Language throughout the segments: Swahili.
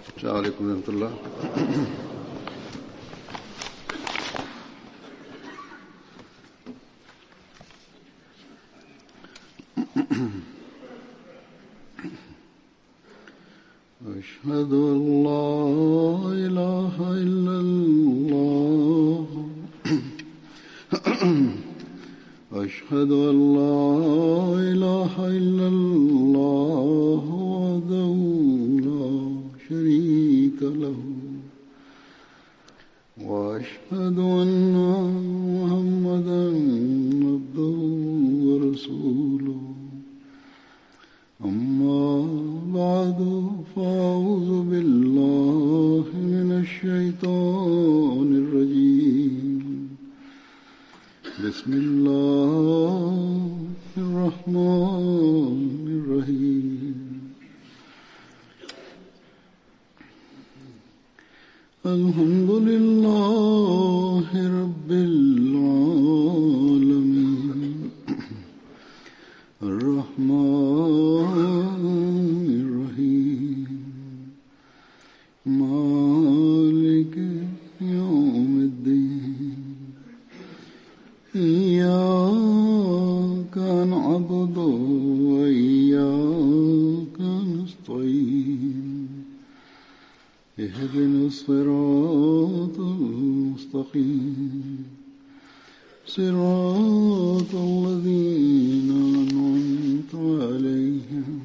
السلام عليكم ورحمة الله أشهد أن لا إله إلا الله أشهد أن لا إله إلا الله وحده لا شريك له وأشهد أن محمدا عبده ورسوله أما بعد فأعوذ بالله من الشيطان الرجيم بسم الله الرحمن الرحيم الحمد لله رب العالمين الرحمن الرحيم مالك يوم الدين إياك نعبد وإياك نستعين اهدنا الصراط المستقيم صراط الذين أنعمت عليهم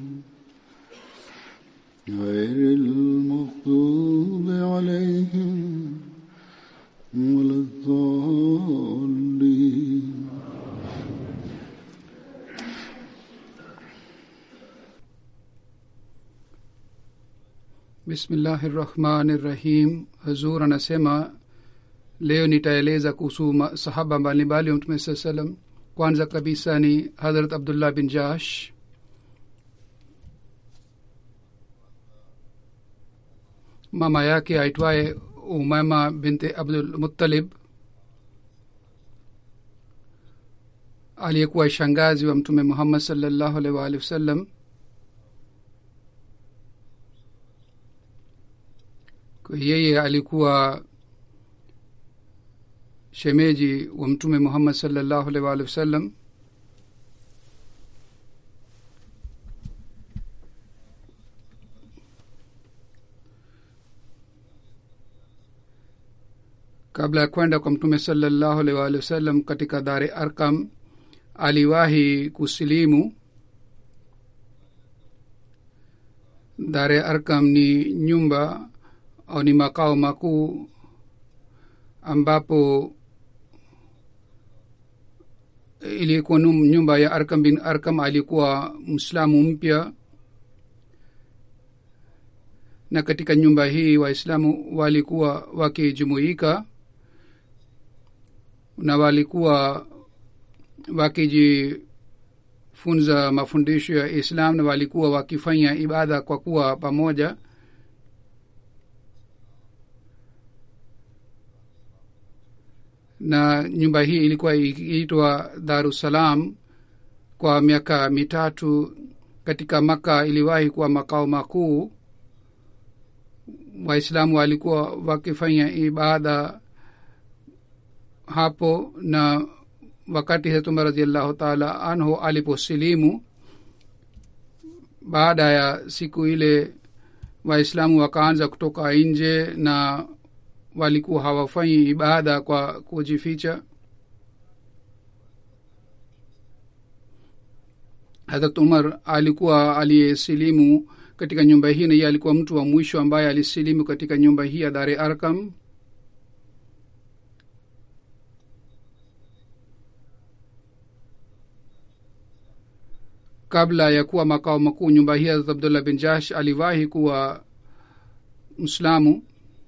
غير المغضوب عليهم ولا الضالين bismillahi rahmani rahim hazur anasema leo nitaeleza kuhusu ma- sahaba mbalimbali wa mtume saa salam kwanza kabisa ni hadrat abdullah bin jash mama yake aitwaye umama binti abdul muttalib aliyekuwa shangazi wa mtume muhammad salllahu alaihi waalihi wasallam Kwa yeye alikuwa shemeji wa mtume muhammad salllahu alaihi waalihi wasallam kabla ya kwenda kwa mtume salllahu alaihi waalihi wasallam katika dhari arkam aliwahi kusilimu dhare arkam ni nyumba au ni makao makuu ambapo ilikuwa num- nyumba ya arkam bin arkam alikuwa mslamu mpya na katika nyumba hii waislamu walikuwa wakijumuika na walikuwa wakijifunza mafundisho ya islam na walikuwa wakifanya ibada kwa kuwa pamoja na nyumba hii ilikuwa ikiitwa darussalam kwa miaka mitatu katika maka iliwahi kuwa makao makuu waislamu walikuwa wakifanya ibada hapo na wakati hetuma radiallahu taala anhu aliposilimu baada ya siku ile waislamu wakaanza kutoka nje na walikuwa hawafanyi ibada kwa kujificha harat umar alikuwa aliyesilimu katika nyumba hii na yeye alikuwa mtu wa mwisho ambaye alisilimu katika nyumba hii ya dare arkam kabla ya kuwa makao makuu nyumba hii harat abdullah bin jash aliwahi kuwa mslamu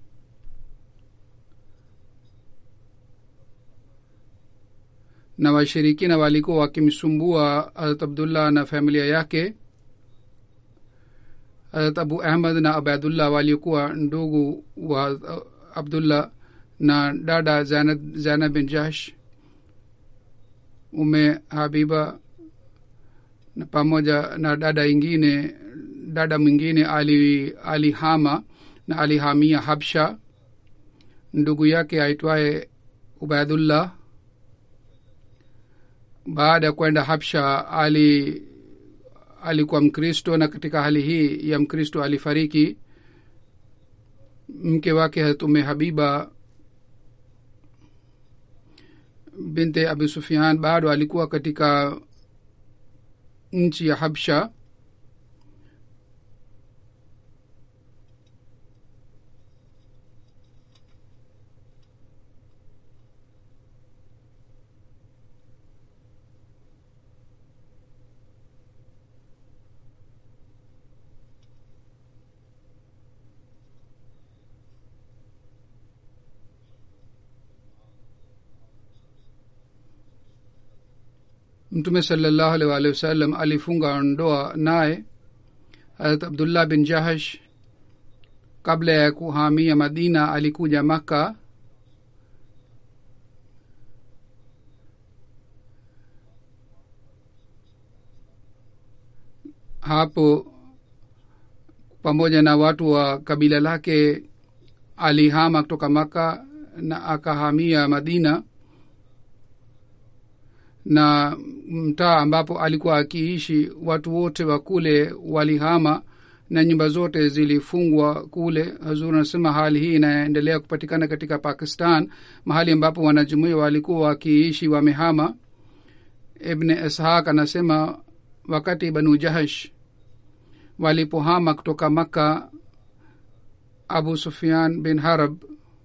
na washirikina walikuwa wakimsumbua harat abdullah na familia yake harat abu ahmad na abadullah walikuwa ndugu wa abdullah na dada zainab, zainab bin jash ume habiba na pamoja na dada ingine dada mwingine ali alihama na alihamia habsha ndugu yake aitwaye ubaidullah baada ya kwenda habsha ali alikuwa mkristo na katika hali hii ya mkristo alifariki mke wake hatume habiba binte abi sufian bado alikuwa katika nchi ya habsha mtume salallahu alaihi waalihi wasallam alifunga ndoa naye harat abdullah bin jahash kabla ya kuhamia madina alikuja makka hapo pamoja na watu wa kabila lake alihama kutoka maka na akahamia madina na mtaa ambapo alikuwa akiishi watu wote wa kule walihama na nyumba zote zilifungwa kule hazur anasema hali hii inaendelea kupatikana katika pakistan mahali ambapo wanajumuia walikuwa wakiishi wamehama ibne ishaq anasema wakati banu jahash walipohama kutoka makka abu sufian bin harab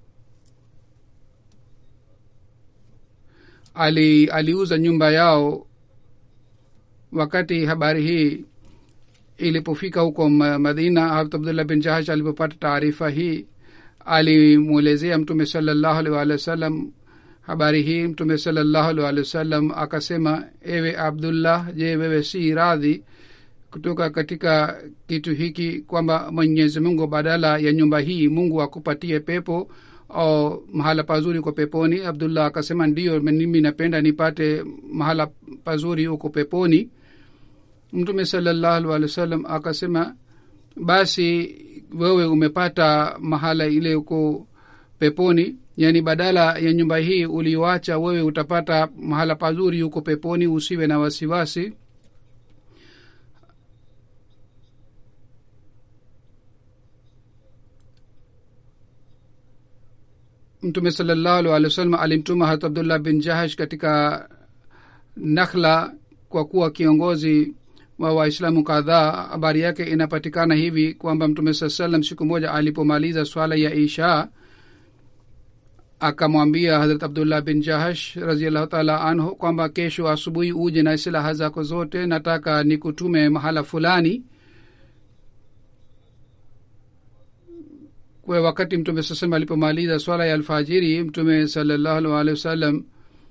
ali aliuza nyumba yao wakati habari hii ilipofika huko madina harat abdullah bin jahash alipopata taarifa hii alimwelezea mtume salallahu alih walih wa sallam habari hii mtume salallahu alih walih wa sallam akasema ewe abdullah je wewe si radhi kutoka katika kitu hiki kwamba mwenyezi mungu badala ya nyumba hii mungu akupatie pepo au mahala pazuri uko peponi abdullah akasema ndio mimi napenda nipate mahala pazuri huko peponi mtume salallahu alih walih wa sallam akasema basi wewe umepata mahala ile uko peponi yaani badala ya nyumba hii ulioacha wewe utapata mahala pazuri huko peponi usiwe na wasiwasi mtume salallahu alih walih wa sallam alimtuma hat abdullah bin jahash katika nakhla kwa kuwa kiongozi wa waislamu kadhaa habari yake inapatikana hivi kwamba mtume saa salam siku moja alipomaliza swala ya isha akamwambia hadrat abdullah bin jahash raziallahu taala anhu kwamba kesho asubuhi uje na silaha zako zote nataka nikutume mahala fulani kwa wakati mtume sasema alipomaliza swala ya alfajiri mtume salallahu alih walihi wasallam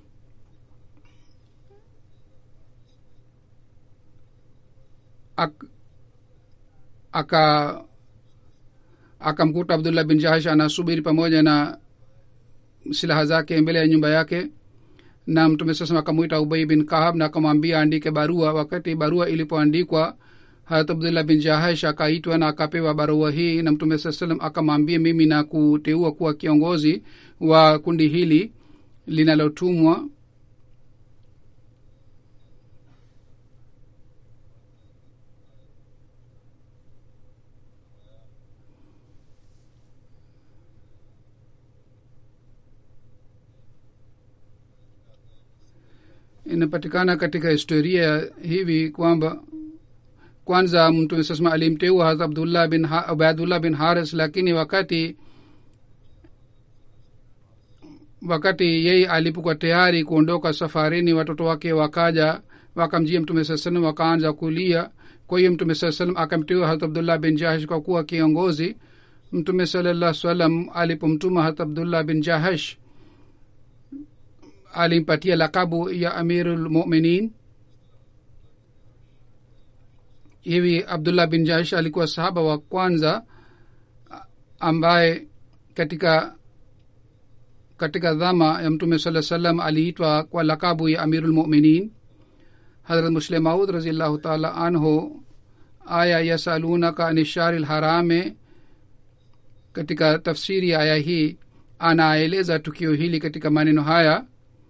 ak, aka akamkuta abdullah bin jahash anasubiri pamoja na silaha zake mbele ya nyumba yake na mtume sasema akamwita ubei bin kahab na akamwambia andike barua wakati barua ilipoandikwa harat abdullah bin jahash akaitwa na akapewa barua hii na mtume saa salam akamwambia mimi na kuteua kuwa kiongozi wa kundi hili linalotumwa inapatikana katika historia hivi kwamba kwanza mtume sasema alimteua harat abdullah bin ha, ubaidullah bin haris lakini wakati wakati yeye alipokuwa tayari kuondoka safarini watoto wake wakaja wakamjia mtume saa salam wakaanza kulia kwa hiyo mtume saa salam akamteua harat abdullah bin jahash kwa kuwa kiongozi mtume salallah salam alipomtuma harat abdullah bin jahash alimpatia lakabu ya amirulmuminin hivi abdullah bin jahash alikuwa sahaba wa kwanza ambaye katika katika dhama ya mtume saa salam aliitwa kwa lakabu ya amirulmuminin hadrat muslim maud raziallahu taala anhu aya yasalunaka ani shari lharame katika tafsiri ya aya hii anaeleza tukio hili katika maneno haya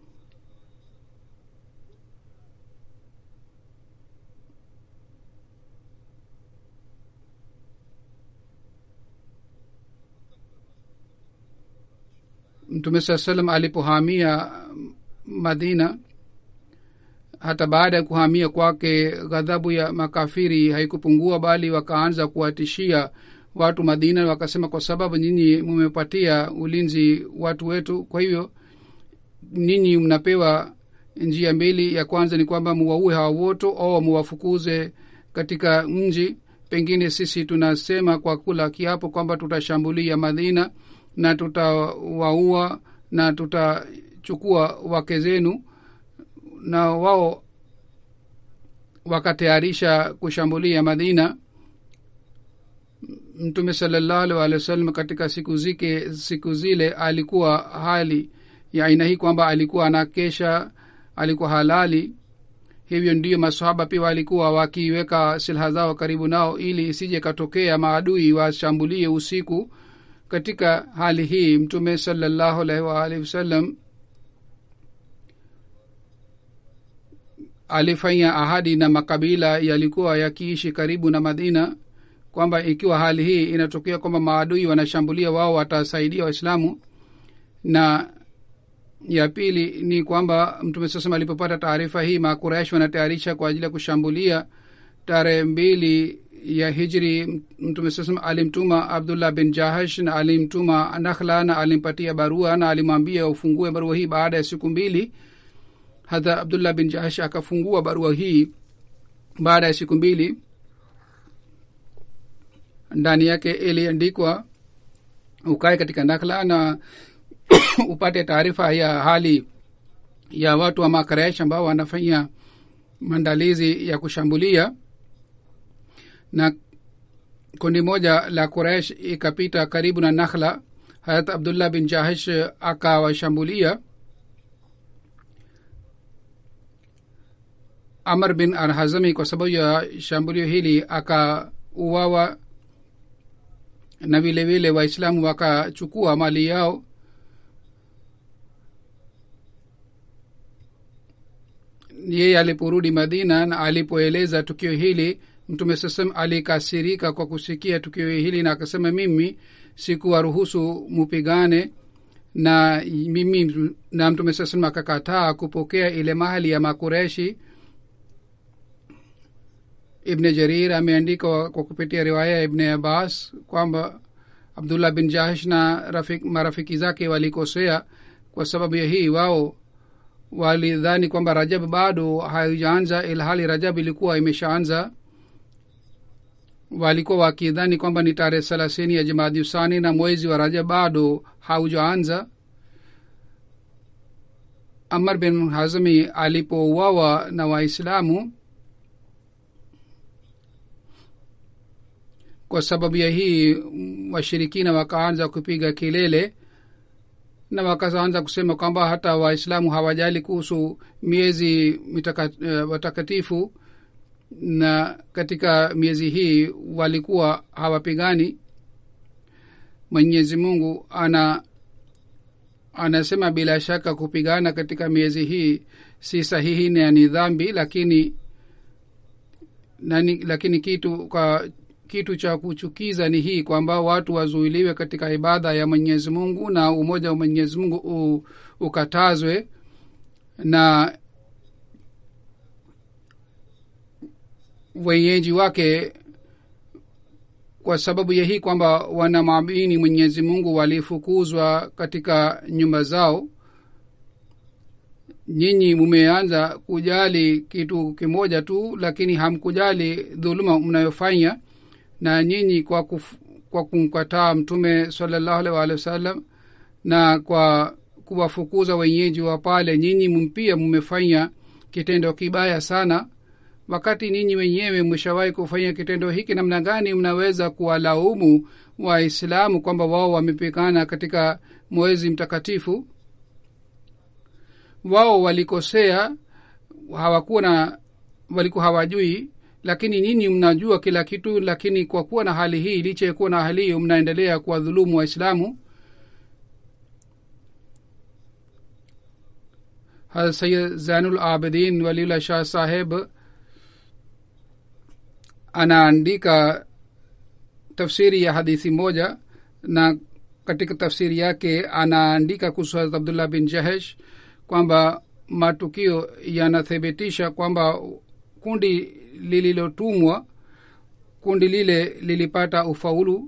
mtume saa salam alipohamia madina hata baada ya kuhamia kwake ghadhabu ya makafiri haikupungua bali wakaanza kuwatishia watu madina wakasema kwa sababu nyinyi mumepatia ulinzi watu wetu kwa hivyo ninyi mnapewa njia mbili ya kwanza ni kwamba muwaue hawa wote au muwafukuze katika mji pengine sisi tunasema kwa kula kiapo kwamba tutashambulia madina na tutawaua na tutachukua wake zenu na wao wakatayarisha kushambulia madina mtume salallahu alih wa sallam katika siku zike siku zile alikuwa hali ya aina hii kwamba alikuwa anakesha alikuwa halali hivyo ndiyo masahaba pia walikuwa wakiweka silaha zao karibu nao ili isije katokea maadui washambulie usiku katika hali hii mtume salallahu alaihi waalihi wasallam alifanya ahadi na makabila yalikuwa yakiishi karibu na madina kwamba ikiwa hali hii inatokea kwamba maadui wanashambulia wao watasaidia waislamu na ya pili ni kwamba mtume sasema alipopata taarifa hii makuraish wanatayarisha kwa ajili ya kushambulia tarehe mbili ya hijri mtume sasema alimtuma abdullah bin jahash na alimtuma nakhla na alimpatia barua na alimwambia ufungue barua hii baada ya siku mbili hata abdullah bin jahash akafungua barua hii baada ya siku mbili ndani yake iliandikwa ukae katika nakla na upate taarifa ya hali ya watu wa makaraish ambao wanafanya maandalizi ya kushambulia na kundi moja la quraish ikapita karibu na nakhla harat abdullah bin jahish akawashambulia amr bin alhazami kwa sababu ya shambulio hili akauawa na vile vile waislamu wakachukua mali yao yeye aliporudi madina na alipoeleza tukio hili mtume sasam alikasirika kwa kusikia tukio hili na akasema mimi sikuwaruhusu mupigane na mimi na mtume sasam akakataa kupokea ile mahali ya makureshi ibne jarir ameandika kwa kupitia riwaya ya ibne abbas kwamba abdullah bin jahish na rafik, marafiki zake walikosea kwa sababu ya hii wao walidhani kwamba rajab bado haijaanza ilhali rajab ilikuwa imeshaanza walikuwa wakidhani kwamba ni tarehe thelathini ya jamaadi usani na mwezi wa rajab bado haujaanza amar bin hazmi alipouawa na waislamu kwa sababu ya hii washirikina wakaanza kupiga kelele na wakaanza kusema kwamba hata waislamu hawajali kuhusu miezi watakatifu uh, na katika miezi hii walikuwa hawapigani mwenyezi mungu ana anasema bila shaka kupigana katika miezi hii si sahihi na ni dhambi lakini nani, lakini kitu kwa kitu cha kuchukiza ni hii kwamba watu wazuiliwe katika ibada ya mwenyezi mungu na umoja wa mwenyezi mungu u, ukatazwe na wenyeji wake kwa sababu ya hii kwamba wanamwamini mwenyezi mungu walifukuzwa katika nyumba zao nyinyi mumeanza kujali kitu kimoja tu lakini hamkujali dhuluma mnayofanya na nyinyi kwa, kuf, kwa kumkataa mtume salallahu alaihi waalihi wasallam na kwa kuwafukuza wenyeji wa pale nyinyi mpia mmefanya kitendo kibaya sana wakati ninyi wenyewe mshawahi kufanya kitendo hiki namna gani mnaweza kuwalaumu waislamu kwamba wao wamepigana katika mwezi mtakatifu wao walikosea hawakuwa na walikuwa hawajui lakini nyinyi mnajua kila kitu lakini kwa kuwa na hali hii licha ya kuwa na hali hiyo mnaendelea kuwadhulumu waislamu sayid zainul abidin waliullah shah saheb anaandika tafsiri ya hadithi moja na katika tafsiri yake anaandika kuhusu harat abdullah bin jahesh kwamba matukio yanathibitisha kwamba kundi lililotumwa kundi lile lilipata ufaulu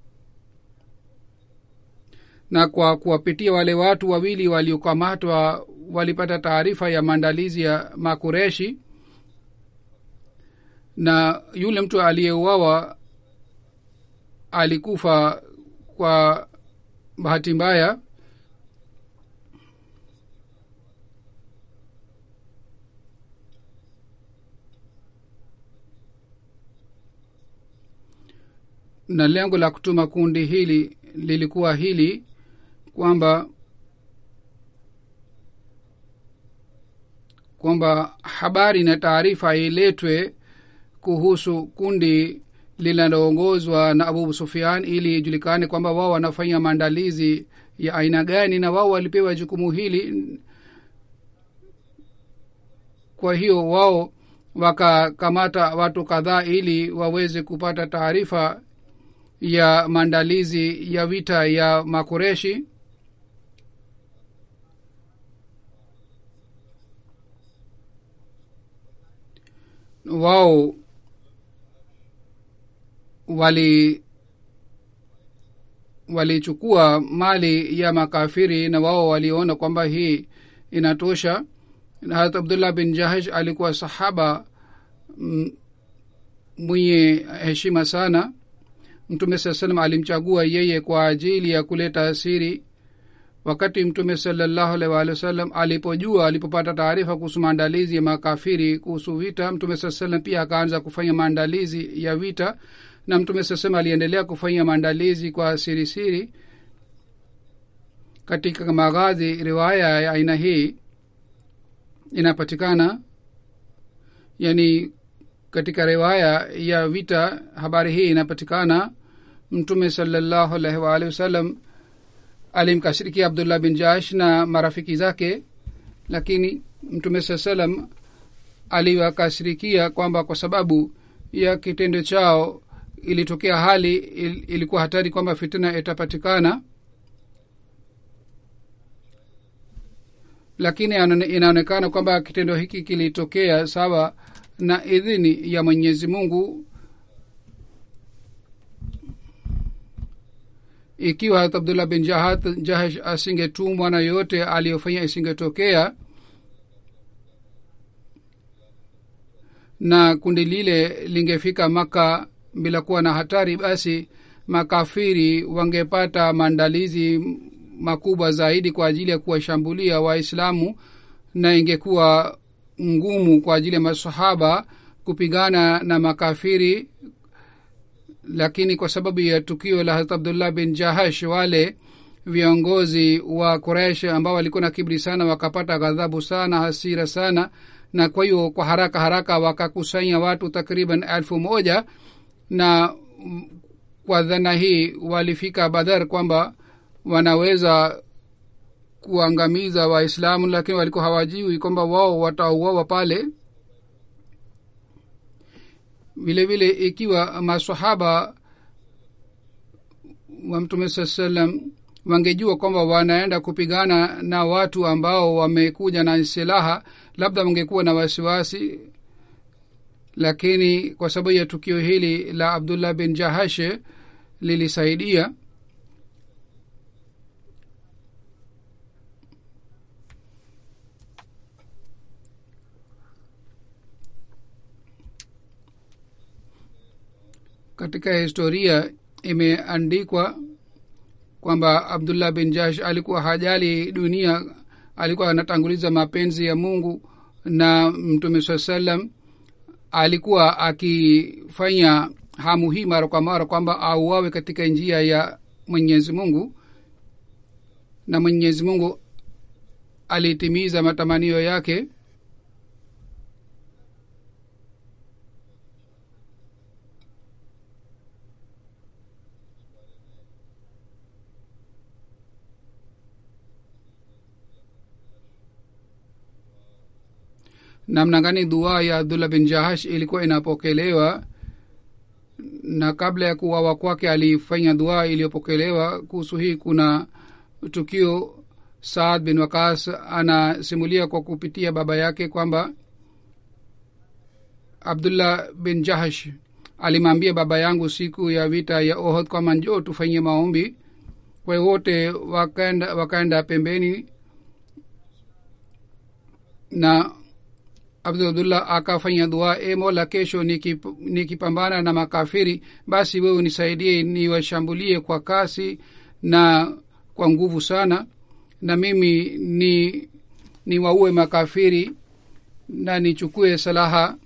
na kwa kuwapitia wale watu wawili waliokamatwa walipata taarifa ya maandalizi ya makureshi na yule mtu aliyeuawa alikufa kwa bahati mbaya na lengo la kutuma kundi hili lilikuwa hili kwamba kwamba habari na taarifa iletwe kuhusu kundi linaloongozwa na abu sufian ili ijulikane kwamba wao wanafanya maandalizi ya aina gani na wao walipewa jukumu hili kwa hiyo wao wakakamata watu kadhaa ili waweze kupata taarifa ya maandalizi ya vita ya makoreshi wao wali walichukua mali ya makafiri na wao waliona kwamba hii inatosha harat abdullah bin jahash alikuwa sahaba mwenye heshima sana mtume saa salam alimchagua yeye kwa ajili ya kuleta siri wakati mtume salallahu alaihi waalihi wasallam alipojua alipopata taarifa kuhusu maandalizi ya makafiri kuhusu vita mtume saa salam pia akaanza kufanya maandalizi ya vita na mtume saa salam aliendelea kufanya maandalizi kwa siri siri katika maghazi riwaya ya aina hii inapatikana yani katika riwaya ya vita habari hii inapatikana mtume salallahu alaihi waalihi wasallam alimkashirikia abdullah bin jash na marafiki zake lakini mtume saa salam aliwakashirikia kwamba kwa sababu ya kitendo chao ilitokea hali il, ilikuwa hatari kwamba fitina itapatikana lakini inaonekana kwamba kitendo hiki kilitokea sawa na idhini ya mwenyezi mungu ikiwa harat abdullah bin jahat jahash asingetumwa na yoyote aliyofanya isingetokea na kundi lile lingefika maka bila kuwa na hatari basi makafiri wangepata maandalizi makubwa zaidi kwa ajili ya kuwashambulia waislamu na ingekuwa ngumu kwa ajili ya masahaba kupigana na makafiri lakini kwa sababu ya tukio la harat abdullah bin jahash wale viongozi wa quraish ambao walikuwa na kibri sana wakapata ghadhabu sana hasira sana na kwa hiyo kwa haraka haraka wakakusanya watu takriban elfu moja na kwa dhana hii walifika badhar kwamba wanaweza kuangamiza waislamu lakini walikuwa hawajui kwamba wao watauawa pale vile vile ikiwa masahaba wa mtume saa salam wangejua kwamba wanaenda kupigana na watu ambao wamekuja na silaha labda wangekuwa na wasiwasi lakini kwa sababu ya tukio hili la abdullah bin jahashe lilisaidia katika historia imeandikwa kwamba abdullah bin jash alikuwa hajali dunia alikuwa anatanguliza mapenzi ya mungu na mtume saa salam alikuwa akifanya hamu hii mara kwa mara kwamba auawe katika njia ya mwenyezi mungu na mwenyezi mungu alitimiza matamanio yake namna gani dua ya abdullah bin jahash ilikuwa inapokelewa na kabla ya kuwawa kwake alifanya dua iliyopokelewa kuhusu hii kuna tukio saad bin wakas anasimulia kwa kupitia baba yake kwamba abdullah bin jahash alimwambia baba yangu siku ya vita ya ohod kwamba njoo tufanyie maombi kwa hiyo wote wakaenda wakaenda pembeni na abdullah akafanya dua e mola kesho nikip- nikipambana na makafiri basi wewe unisaidie niwashambulie kwa kasi na kwa nguvu sana na mimi ni niwaue makafiri na nichukue salaha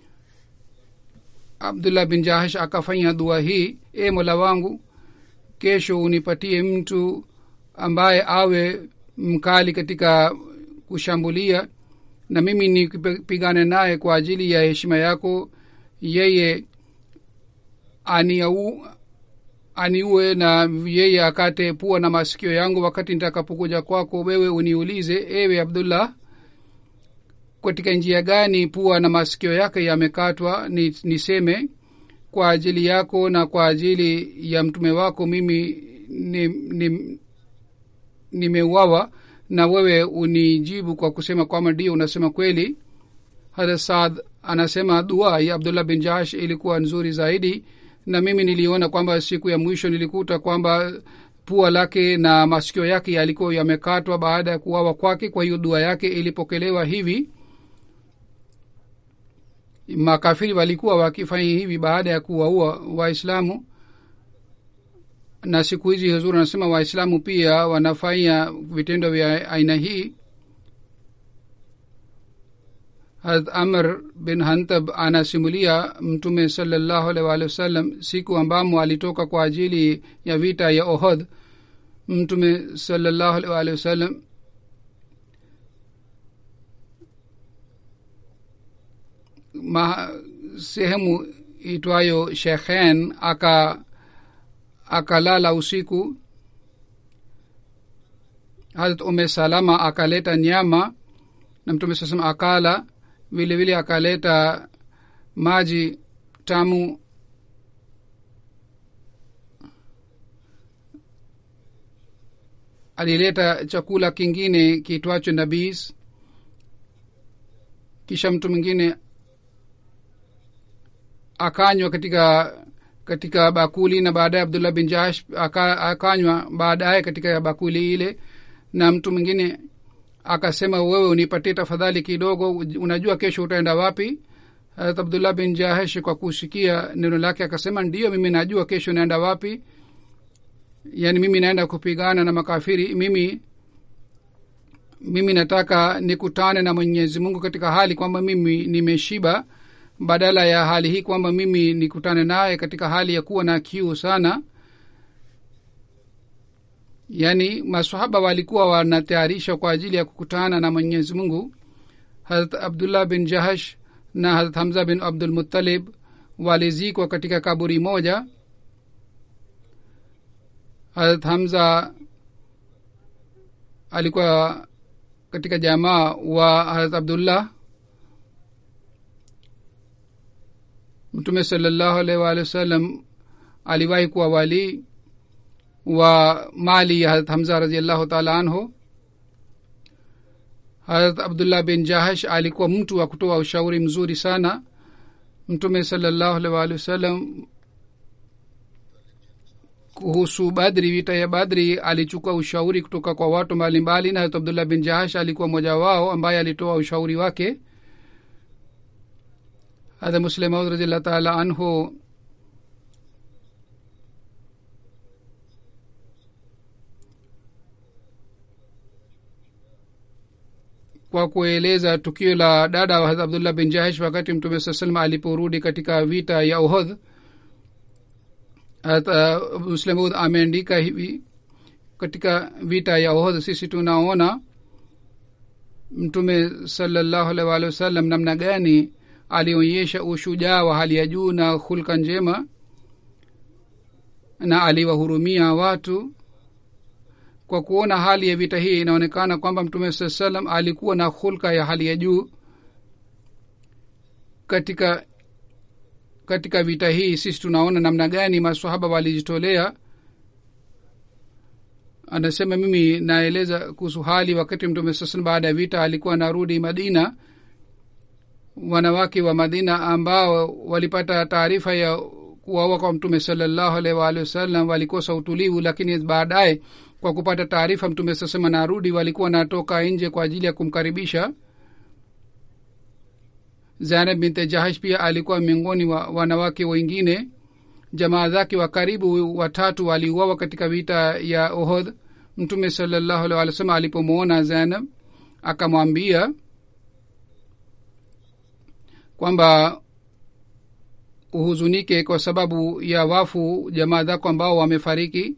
abdullah bin jahash akafanya dua hii e mola wangu kesho unipatie mtu ambaye awe mkali katika kushambulia na mimi nipigane naye kwa ajili ya heshima yako yeye aniau aniue na yeye akate pua na masikio yangu wakati nitakapokuja kwako wewe uniulize ewe abdullah katika njia gani pua na masikio yake yamekatwa ni, niseme kwa ajili yako na kwa ajili ya mtume wako mimi nimeuawa ni, ni na wewe unijibu kwa kusema kwamba ndio unasema kweli hata saad anasema dua ya abdullah bin jash ilikuwa nzuri zaidi na mimi niliona kwamba siku ya mwisho nilikuta kwamba pua lake na masikio yake yalikuwa yamekatwa baada ya kuwawa kwake kwa hiyo dua yake ilipokelewa hivi makafiri walikuwa wakifanya hivi baada ya kuwaua waislamu na siku hizi huzuri anasema waislamu pia wanafanya vitendo vya aina hii harat amr bin hantab anasimulia mtume salallahu alaihi waalihi wasallam siku ambamo alitoka kwa ajili ya vita ya ohod mtume salallahu alaihi waalihi wasallam ma sehemu itwayo shekhen aka akalala usiku harat ume salama akaleta nyama na mtume sasema akala vile vile akaleta maji tamu alileta chakula kingine kitwacho nabis kisha mtu mwingine akanywa katika katika bakuli na baadaye abdullah bin jahash aka, akanywa baadaye katika bakuli ile na mtu mwingine akasema wewe unipatie tafadhali kidogo unajua kesho utaenda wapi harat abdullah bin jahash kwa kusikia neno lake akasema ndiyo mimi najua kesho naenda wapi yaani mimi naenda kupigana na makafiri mimi mimi nataka nikutane na mwenyezi mungu katika hali kwamba mimi nimeshiba badala ya hali hii kwamba mimi nikutane naye katika hali ya kuwa na kiu sana yaani masahaba walikuwa wanatayarisha kwa ajili ya kukutana na mwenyezi mungu harat abdullah bin jahash na harat hamza bin abdulmutalib walizikwa katika kaburi moja harat hamza alikuwa katika jamaa wa harat abdullah mtume salallahu alaihi waalihi wasallam aliwahi kuwa walii wa mali ya harat hamza raziallahu taala anhu harat abdullah bin jahash alikuwa mtu wa kutoa ushauri mzuri sana mtume salallahu alaihi waalihi wasallam kuhusu badri vita ya badri alichukua ushauri kutoka kwa watu mbalimbali na harat abdullah bin jahash alikuwa mmoja wao ambaye alitoa ushauri wake hadha muslim maud radiallahu taala anhu kwa kueleza tukio la dada wa hadha abdullah bin jahash wakati mtume saa salam aliporudi katika vita ya uhodh hata muslimud ameandika hivi katika vita ya uhodh sisi tunaona mtume salallahu alaihi waalihi wasallam namna gani alionyesha ushujaa wa hali ya juu na hulka njema na aliwahurumia watu kwa kuona hali ya vita hii inaonekana kwamba mtume saa salam alikuwa na hulka ya hali ya juu katika katika vita hii sisi tunaona namna gani masahaba walijitolea anasema mimi naeleza kuhusu hali wakati mtume sasan baada ya vita alikuwa anarudi madina wanawake wa madina ambao walipata taarifa ya kuwaua kwa mtume salallahu alaihi waalihi wasallam walikosa utulivu lakini baadaye kwa kupata taarifa mtume sasema narudi walikuwa wanatoka nje kwa ajili ya kumkaribisha zainab binte jahash pia alikuwa miongoni wa wanawake wengine jamaa zake wa karibu watatu waliuawa katika vita ya ohod mtume salallahu alih walih wasallam alipomwona zainab akamwambia kwamba uhuzunike kwa sababu ya wafu jamaa zako ambao wamefariki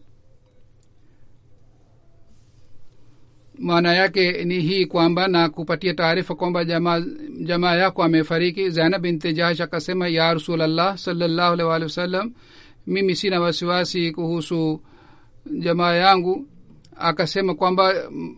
maana yake ni hii kwamba na kupatia taarifa kwamba jamaa jamaa yako amefariki zainab binti jahash akasema ya rasulllah salllahu alih walih wasallam mimi sina wasiwasi kuhusu jamaa yangu akasema kwamba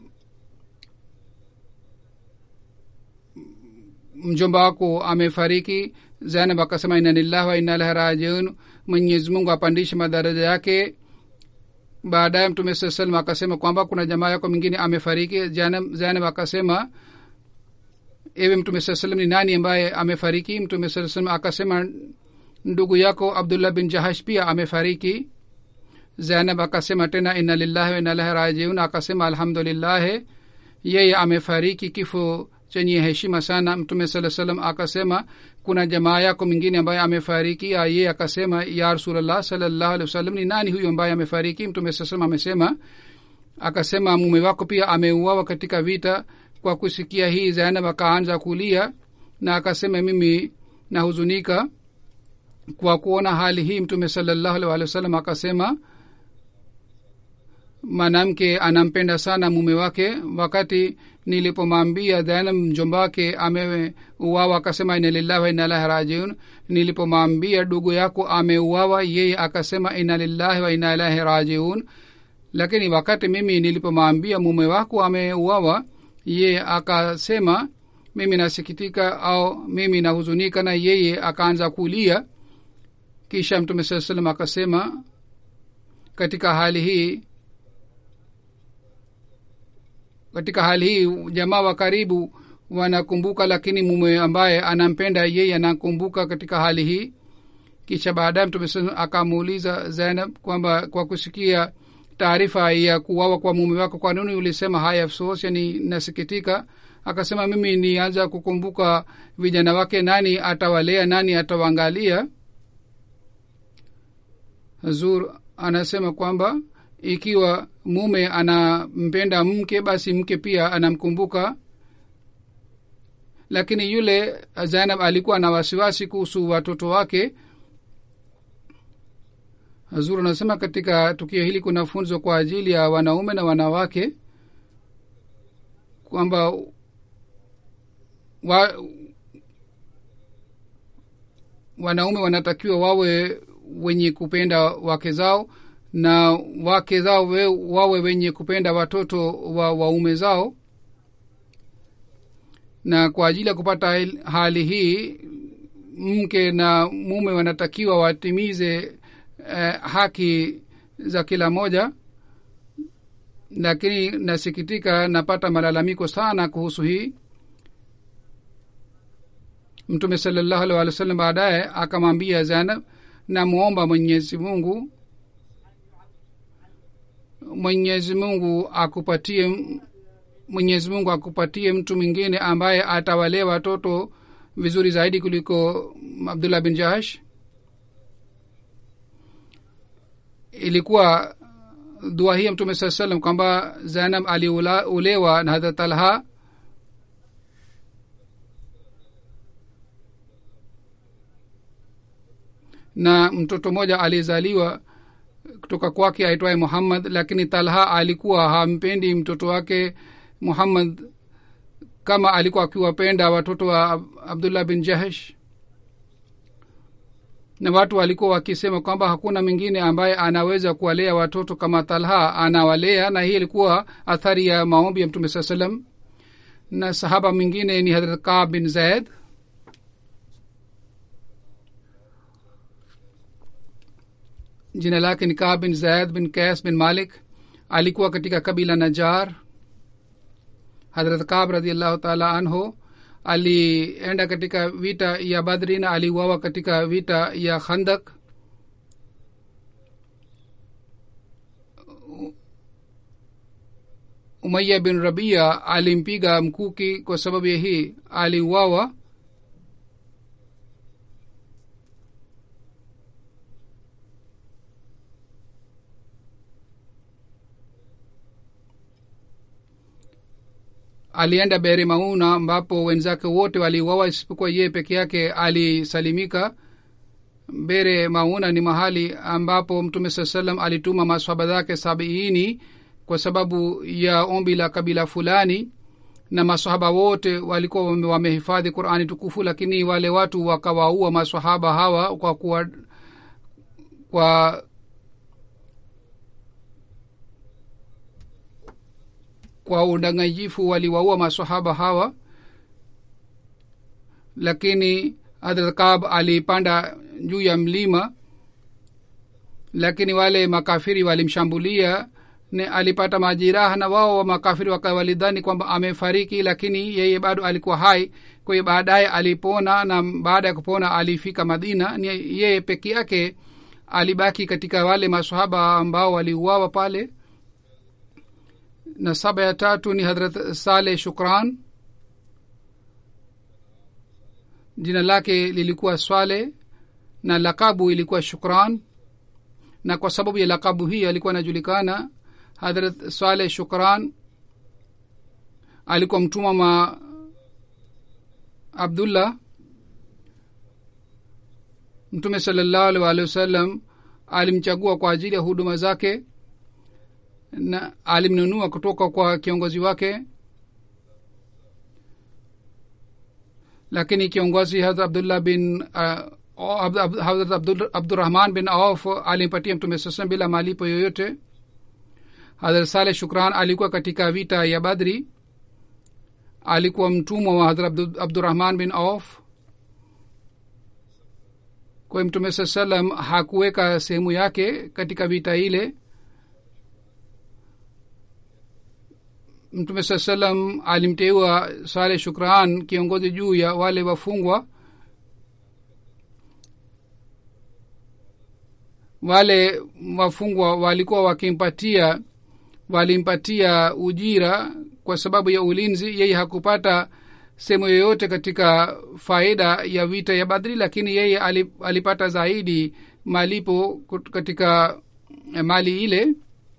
mjomba wako amefariki zainab akasema ina lillahi wa ina ilahi rajiun mwenyezi mungu apandishe madaraja yake baadaye mtume saa salam akasema kwamba kuna jamaa yako mingine amefariki zainab akasema ewe mtume saa salam ni nani ambaye amefariki mtume saa salam akasema ndugu yako abdullah bin jahash pia amefariki zainab akasema tena ina lillahi wa ina ilahi rajiun akasema alhamdulillahi yeye amefariki kifo chenye heshima sana mtume saa salam akasema kuna jamaa yako mingine ambaye amefariki ye akasema ya rasulllah salallahu alih wasallam ni nani huyo ambaye amefariki mtume saa salam amesema akasema mume wako pia ameuawa katika vita kwa kusikia hii zainab akaanza kulia na akasema mimi nahuzunika kwa kuona hali hii mtume salallahu alih walih wasallam akasema mwanamke anampenda sana mume wake wakati nilipomwambia zainab mjomba wake ameuawa akasema ina lillahi wa ina ilahi rajiun nilipomwambia ndugu yako ameuawa yeye akasema ina lillahi wa ina ilahi rajiun lakini wakati mimi nilipomwambia mume wako ameuawa yeye akasema mimi nasikitika au mimi nahuzunika na yeye akaanza kulia kisha mtume saa salam akasema katika hali hii katika hali hii jamaa wa karibu wanakumbuka lakini mume ambaye anampenda yeye anakumbuka katika hali hii kisha baadaye mtume akamuuliza zainab kwamba kwa kusikia taarifa ya kuwawa kwa mume wako kwa nini ulisema haya afsos yani nasikitika akasema mimi nianza kukumbuka vijana wake nani atawalea nani atawaangalia zur anasema kwamba ikiwa mume anampenda mke basi mke pia anamkumbuka lakini yule zainab alikuwa na wasiwasi kuhusu watoto wake hazur anasema katika tukio hili kuna funzo kwa ajili ya wanaume na wanawake kwamba wa, wanaume wanatakiwa wawe wenye kupenda wake zao na wake zao we, wawe wenye kupenda watoto wa waume zao na kwa ajili ya kupata hali hii mke na mume wanatakiwa watimize eh, haki za kila moja lakini nasikitika napata malalamiko sana kuhusu hii mtume salallahu alih walih wa sallam baadaye akamwambia zainab namwomba mwenyezi mungu mwenyezi mungu akupatie mwenyezi mungu akupatie mtu mwingine ambaye atawalee watoto vizuri zaidi kuliko abdullah bin jahash ilikuwa dua hii ya mtume saa salam kwamba zainab aliulewa na hadrat talha na mtoto mmoja alizaliwa kutoka kwake aitwaye muhammad lakini talha alikuwa hampendi mtoto wake muhammad kama alikuwa akiwapenda watoto wa abdullah bin jahesh na watu walikuwa wakisema kwamba hakuna mwingine ambaye anaweza kuwalea watoto kama talha anawalea na hii ilikuwa athari ya maombi ya mtume saa salam na sahaba mwingine ni hadrat kab bin zaid jina lake ni kaa bin zaid bin kas bin malik alikuwa katika kabila najar hadrat kab radiallahu taala anhu alienda katika vita ya badri na aliuawa katika vita ya khandak umaya bin rabia alimpiga mkuki kwa sababu ya hii aliuawa alienda beri mauna ambapo wenzake wote waliuawa isipokuwa yeye peke yake alisalimika bere mauna ni mahali ambapo mtume saa salam alituma maswaba zake sabiini kwa sababu ya ombi la kabila fulani na masahaba wote walikuwa wame- wamehifadhi qurani tukufu lakini wale watu wakawaua masahaba hawa kwa kuwa kwa kwa udanganyifu waliwaua masahaba hawa lakini hadrat kab alipanda juu ya mlima lakini wale makafiri walimshambulia ne alipata majiraha na wao wa makafiri waka- walidhani kwamba amefariki lakini yeye bado alikuwa hai kwa hiyo baadaye alipona na baada ya kupona alifika madina ni yeye peke yake alibaki katika wale masahaba ambao waliuawa pale na saba ya tatu ni hadrat saleh shukran jina lake lilikuwa swale na lakabu ilikuwa shukran na kwa sababu ya lakabu hii alikuwa anajulikana hadrat swaleh shukran alikuwa mtumwa ma abdullah mtume salallahu alih waalihi wasallam alimchagua kwa ajili ya huduma zake na alimnunua kutoka kwa kiongozi wake lakini kiongozi hadrat abdullah bin uh, hadrat Abdul- abdurahman bin auf alimpatia mtume sasam bila malipo yoyote hadrat saleh shukran alikuwa katika vita ya badri alikuwa mtumwa wa hadrat Abdu- abdurahman bin auf kwa hiyo mtume saa salam hakuweka sehemu yake katika vita ile mtume saa salam alimteua saleh shukran kiongozi juu ya wale wafungwa wale wafungwa walikuwa wakimpatia walimpatia ujira kwa sababu ya ulinzi yeye hakupata sehemu yoyote katika faida ya vita ya badri lakini yeye ali- alipata zaidi malipo kut- katika eh, mali ile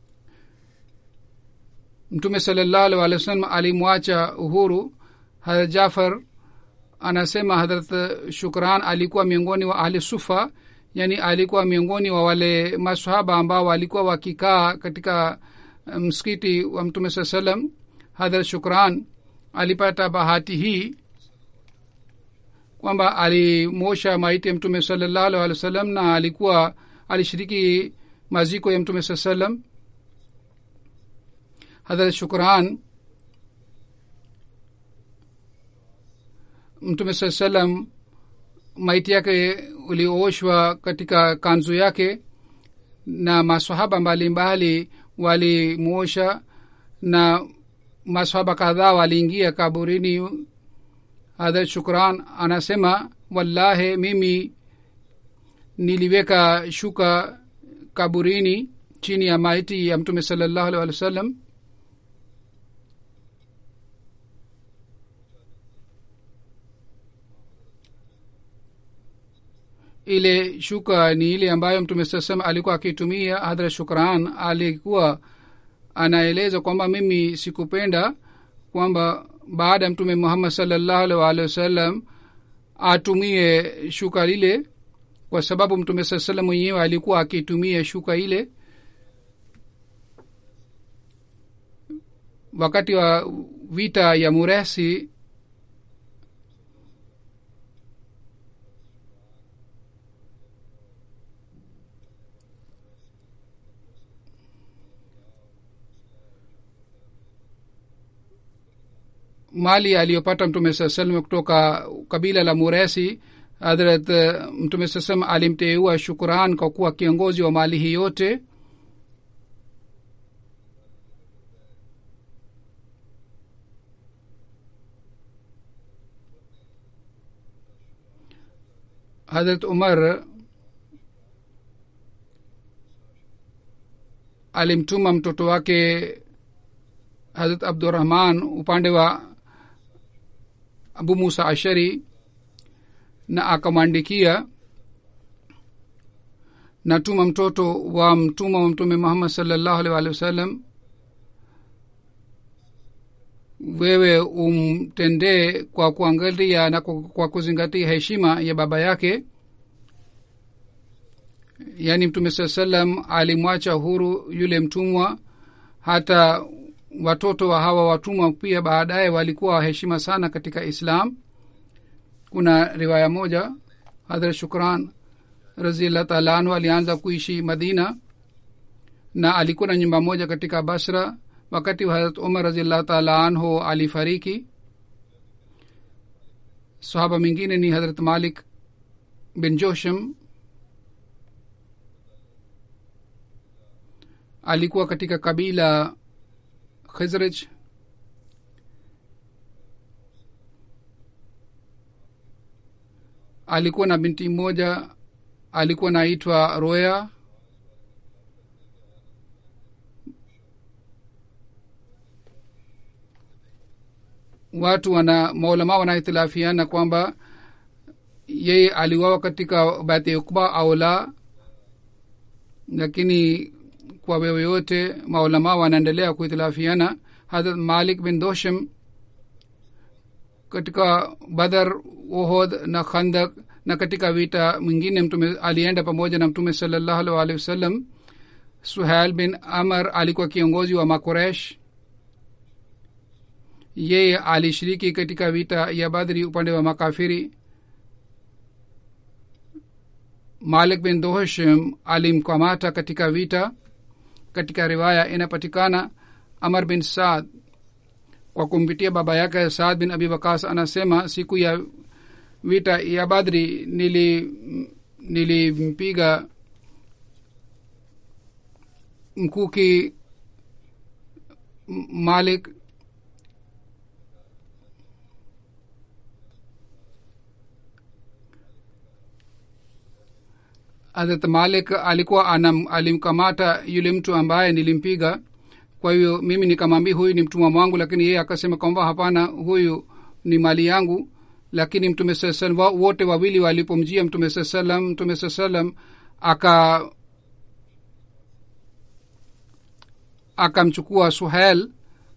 mtume salallahu alih walih wa sallam alimwacha uhuru hadrat jafar anasema hadrat shukran alikuwa miongoni wa ahli sufa yani alikuwa miongoni wa wale masahaba ambao walikuwa wakikaa katika eh, msikiti wa mtume saa salam hadrat shukran alipata bahati hii kwamba alimosha maiti ya mtume salallahu alih walih wa sallam na alikuwa alishiriki maziko ya mtume saa salam hadrat shukran mtume saa salam maiti yake ulioshwa katika kanzu yake na masahaba mbalimbali walimwosha na masahaba kadhaa waliingia kaburini hadrat shukran anasema wallahi mimi niliweka shuka kaburini chini ya maiti ya mtume salallahu alih walih wa sallam ile shuka ni ile ambayo mtume saa salam alikuwa akitumia hadhrat shukran alikuwa anaeleza kwamba mimi sikupenda kwamba baada ya mtume muhammad salllahu alih waalihi wasallam atumie shuka lile kwa sababu mtume saa salam mwenyewe alikuwa akitumia shuka ile wakati wa vita ya muresi mali aliyopata mtume saa salam kutoka kabila la muresi hadrat eh, mtume sasam alimteua shukran kwa kuwa kiongozi wa mali hii yote hadrat umar alimtuma mtoto wake hadrat abdurahman upande wa abu musa ashari na akamwandikia natuma mtoto wa mtuma wa mtume muhammad salllahu alih walihi wasallam wewe umtendee kwa kuangalia na kwa, kwa kuzingatia heshima ya baba yake yaani mtume saa salam alimwacha huru yule mtumwa hata watoto wa hawa watumwa pia baadaye walikuwa waheshima sana katika islam kuna riwaya moja hadhrat shukran raziallah taala anhu alianza kuishi madina na alikuwa na nyumba moja katika basra wakati wa harat umar raziallah taala anhu alifariki sahaba mingine ni hadrat malik bin josham alikuwa katika kabila khizraj alikuwa na binti mmoja alikuwa naitwa roya watu wana maulama wanahitilafiana kwamba yeye aliwawa katika bati ukba au la lakini kwa wewe yote maulama wanaendelea kuhitilafiana hadrat malik bin doshem katika badhar ohod na khandak na katika vita mwingine mtume alienda pamoja na mtume salallahu alih walihi wasallam suhail bin amar alikuwa kiongozi wa makoresh yeye alishiriki katika vita ya badri upande wa makafiri malik bin dohshem alimkamata katika vita katika riwaya inapatikana amar bin saad kwa kumpitia baba yake saad bin abi wakas anasema siku ya vita ya badri nili nilimpiga mkuki M- malik hazrat malik alikuwa anam, alimkamata yule mtu ambaye nilimpiga kwa hiyo mimi nikamwambia huyu ni mtumwa mwangu lakini yeye akasema kwamba hapana huyu ni mali yangu lakini mtume saa salam wa- wote wawili walipomjia mtume saa salam mtume saa salam aka akamchukua suhel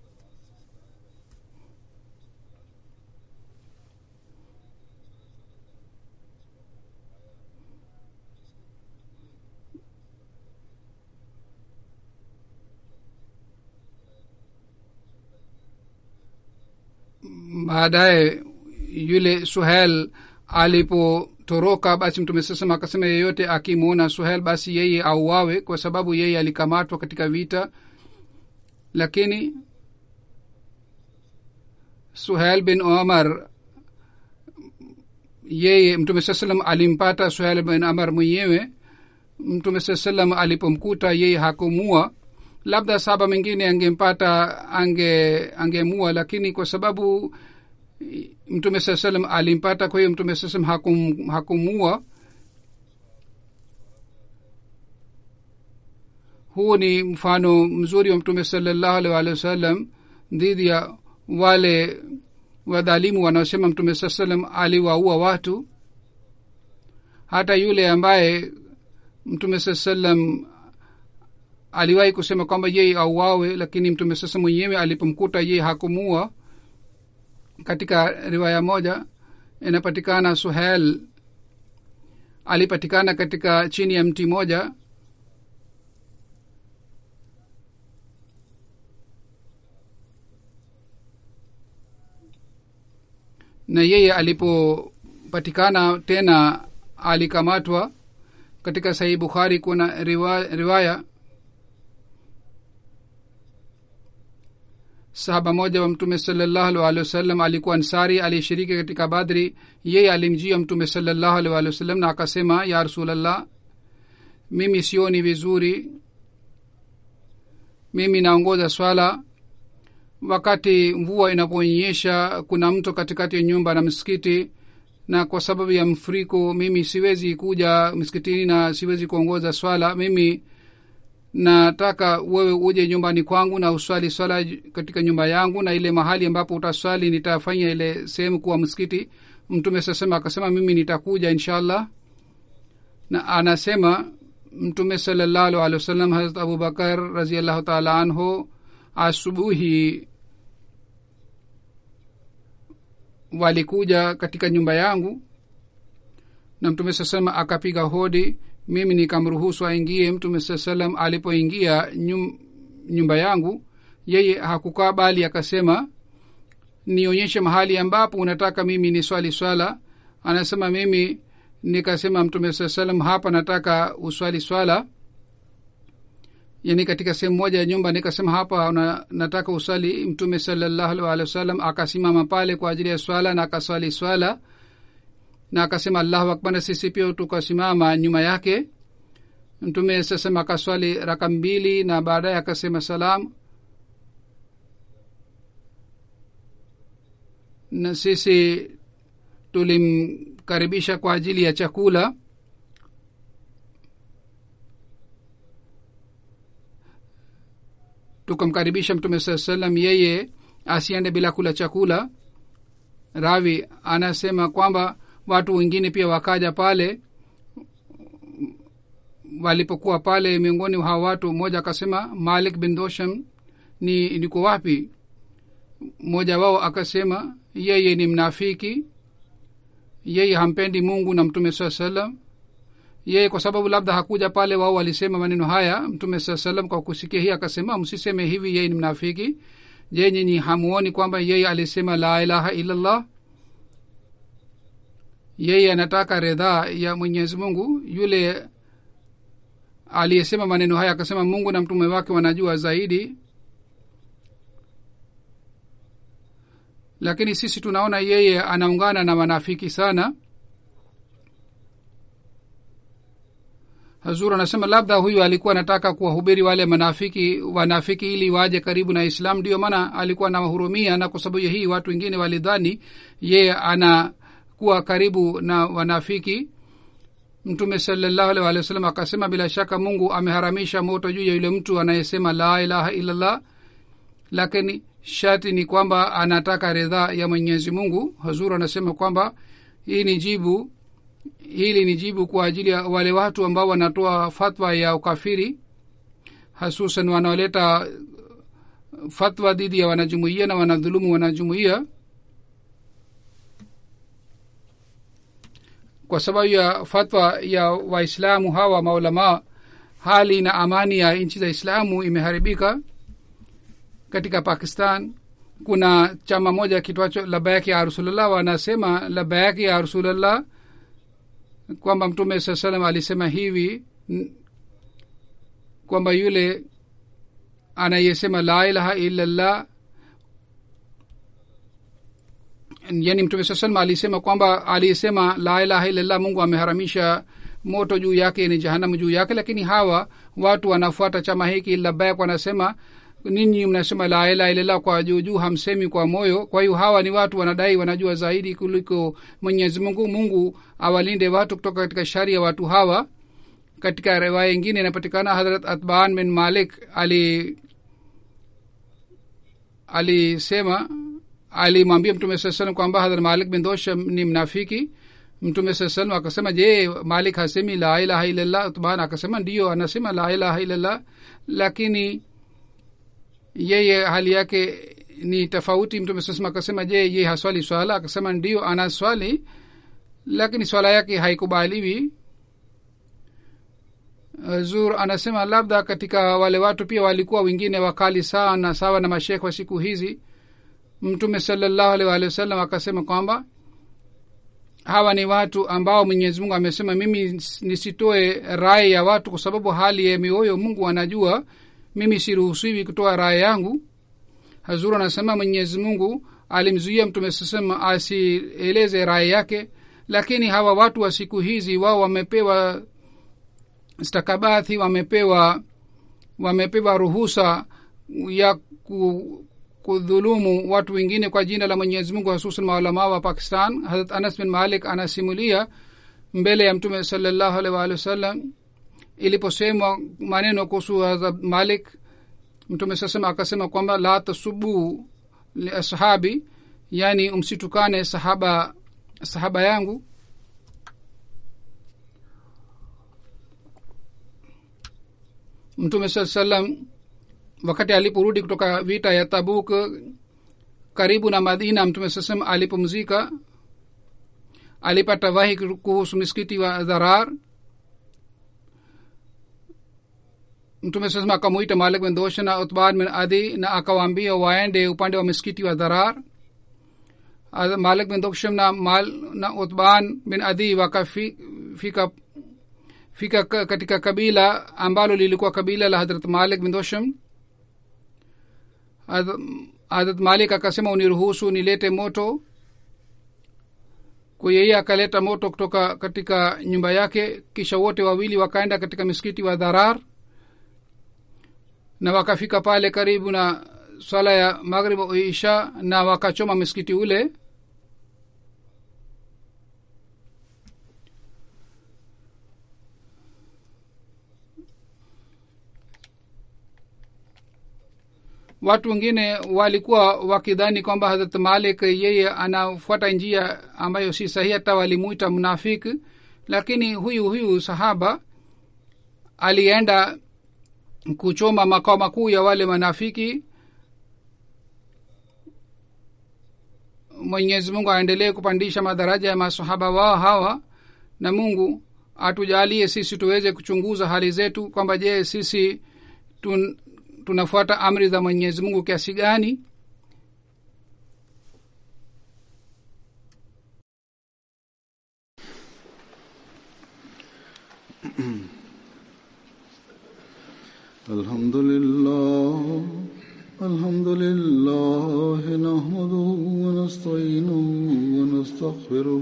baadaye yule suhel alipotoroka basi mtume sasema akasema yeyote akimwona suhel basi yeye auawe kwa sababu yeye alikamatwa katika vita lakini suhel bin omar yeye mtume saa salam alimpata suhel bin amar mwenyewe mtume saa salam alipomkuta yeye hakumua labda saba mengine angempata ange angemua lakini kwa sababu mtume saa salam alimpata kwa hiyo mtume saa salam hakum, hakumua huu ni mfano mzuri wa mtume salallahu alih walihi wasallam dhidi ya wale wadhalimu wanaosema mtume saa salam aliwaua watu hata yule ambaye mtume saa salam aliwahi kusema kwamba yeye auawe lakini mtume sasa mwenyewe alipomkuta yeye hakumua katika riwaya moja inapatikana suhel alipatikana katika chini ya mti moja na yeye alipopatikana tena alikamatwa katika sahih bukhari kuna riwaya, riwaya sahaba moja wa mtume salallahu alih wasallam alikuwa ansari aliyeshiriki katika badri yeye alimjia mtume salallahu alih walih wasallam na akasema ya rasulllah mimi sioni vizuri mimi naongoza swala wakati mvua inaponyesha kuna mto katikati ya nyumba na msikiti na kwa sababu ya mfuriko mimi siwezi kuja msikitini na siwezi kuongoza swala mimi nataka wewe uje nyumbani kwangu na uswali swala katika nyumba yangu na ile mahali ambapo utaswali nitafanya ile sehemu kuwa msikiti mtume sasema akasema mimi nitakuja inshallah na anasema mtume salallahu alehi wasallam harat abubakar raziallahu taala anhu asubuhi walikuja katika nyumba yangu na mtume saa salam akapiga hodi mimi nikamruhusu aingie mtume saa salam alipoingia nyum, nyumba yangu yeye hakukaa bali akasema nionyeshe mahali ambapo unataka mimi ni swali swala anasema mimi nikasema mtume saa salam hapa nataka uswali swala yani katika sehemu moja ya nyumba nikasema hapa una, nataka uswali mtume salallahu alih wa sallam akasimama pale kwa ajili ya swala na akaswali swala na akasema allahu akbar na sisi pia tukasimama nyuma yake mtume sasema akaswali raka mbili na baadaye akasema salam na sisi tulimkaribisha kwa ajili ya chakula tukamkaribisha mtume saa salam yeye asiende bila kula chakula ravi anasema kwamba watu wengine pia wakaja pale walipokuwa pale miongoni hawa watu mmoja akasema malik bin dosham ni niko wapi mmoja wao akasema yeye ni mnafiki yeye hampendi mungu na mtume saa salam yeye kwa sababu labda hakuja pale wao walisema maneno haya mtume saa salam kwa kusikia hii akasema msiseme hivi yeye ni mnafiki je nyinyi hamuoni kwamba yeye alisema la ilaha illallah yeye anataka redhaa ya mwenyezi mungu yule aliyesema maneno haya akasema mungu na mtume wake wanajua zaidi lakini sisi tunaona yeye anaungana na wanafiki sana hazur anasema labda huyu alikuwa anataka kuwahubiri wale manafiki wanafiki ili waje karibu na islam ndio maana alikuwa anawahurumia na kwa sababu ya hii watu wengine walidhani yeye anakuwa karibu na wanafiki mtume salallahu alih walih wa sallam akasema bila shaka mungu ameharamisha moto juu ya yule mtu anayesema la ilaha illallah lakini shati ni kwamba anataka ridhaa ya mwenyezi mungu hazur anasema kwamba hii ni jibu hili ni jibu kwa ajili ya wale watu ambao wanatoa fatwa ya ukafiri hasusan wanaoleta fatwa dhidi ya wanajumuia na wanadhulumu wanajumuia kwa sababu ya fatwa ya waislamu hawa maulamaa hali na amani ya nchi za islamu imeharibika katika pakistan kuna chama moja kitwacho labayaki ya rasulullah wanasema labayaki ya rasulullah kwamba mtume saa salam alisema hivi kwamba yule anayesema la ilaha illallah yani mtume saa salam alisema kwamba aliyesema la ilaha illallah mungu ameharamisha moto juu yake ni jahanamu juu yake lakini hawa watu wanafuata chama hiki labayak wanasema ninyi mnasema la ilaha illallah kwa juu juu hamsemi kwa moyo kwa hiyo hawa ni watu wanadai wanajua zaidi kuliko mwenyezi mungu mungu awalinde watu kutoka katika shari ya watu hawa katika riwaya ingine inapatikana hadrat atban bin malik ali alisema alimwambia mtume saa salam kwamba hadrat malik bin dosh ni mnafiki mtume saa salam akasema je malik hasemi la ilaha illallah atban akasema ndiyo anasema la ilaha illallah lakini yeye hali yake ni tofauti mtume sasema akasema je ye haswali swala akasema ndio ana swali lakini swala yake haikubaliwi zur anasema labda katika wale watu pia walikuwa wengine wakali sana sawa na mashekh wa siku hizi mtume salallahu alih walihi wasallam akasema kwamba hawa ni watu ambao mwenyezi mungu amesema mimi nisitoe rai ya watu kwa sababu hali ya mioyo mungu anajua mimi siruhusiwi kutoa raya yangu hazuru anasema mwenyezi mungu alimzuia mtume sasema asieleze rai yake lakini hawa watu wa siku hizi wao wamepewa stakabathi wamepewa wamepewa ruhusa ya ku, kudhulumu watu wengine kwa jina la mwenyezi mungu hususan maulamaa wa pakistan harat anas bin malik anasimulia mbele ya mtume salallahu alaihi waalihi wasallam iliposemwa maneno kuhusu hazrat malik mtume sasema akasema kwamba la tasubu liashabi yani umsitukane sahaba sahaba yangu mtume saa salam wakati aliporudi kutoka vita ya tabuk karibu na madina mtume saa salam alipumzika alipata wahi kuhusu misikiti wa dharar mtume sasema akamwita malik bin dosha na utban bin adi na akawaambia waende upande wa misikiti wa dharar malik bin doksham na mal na utban bin adi wakafika fika katika kabila ambalo lilikuwa kabila la hadrat malik bin dosham hadrat malik akasema uniruhusu nilete moto kwa yeye akaleta moto kutoka katika nyumba yake kisha wote wawili wakaenda katika misikiti wa dharar na wakafika pale karibu na swala ya maghrib isha na wakachoma misikiti ule watu wengine walikuwa wakidhani kwamba hadrat malik yeye anafuata njia ambayo si sahihi hata walimuita mnafiki lakini huyu huyu sahaba alienda kuchoma makao makuu ya wale manafiki mwenyezi mungu aendelee kupandisha madaraja ya masahaba wao hawa na mungu atujalie sisi tuweze kuchunguza hali zetu kwamba je sisi tun, tunafuata amri za mwenyezi mungu kiasi gani الحمد لله الحمد لله نحمده ونستعينه ونستغفره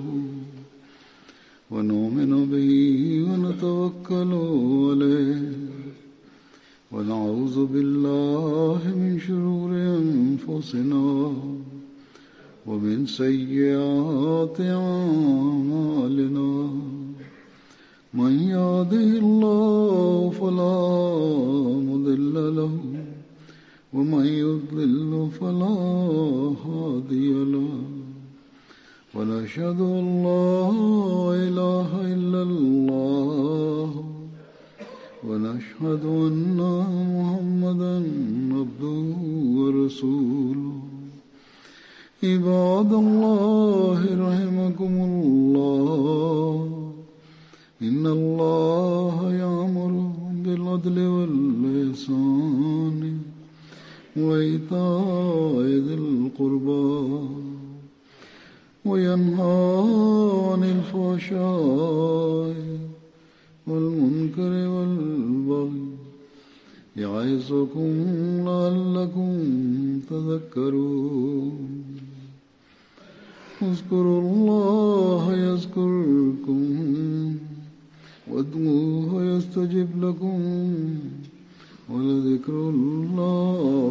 ونؤمن به ونتوكل عليه ونعوذ بالله من شرور أنفسنا ومن سيئات أعمالنا من يهده الله فلا مضل له ومن يضلل فلا هادي له ونشهد ان لا اله الا الله ونشهد ان محمدا عبده ورسوله عباد الله رحمكم الله إن الله يأمر بالعدل واللسان وإيتاء ذي القربى وينهى عن الفحشاء والمنكر والبغي يعظكم لعلكم تذكرون اذكروا الله يذكركم وادعوه يستجب لكم ولذكر الله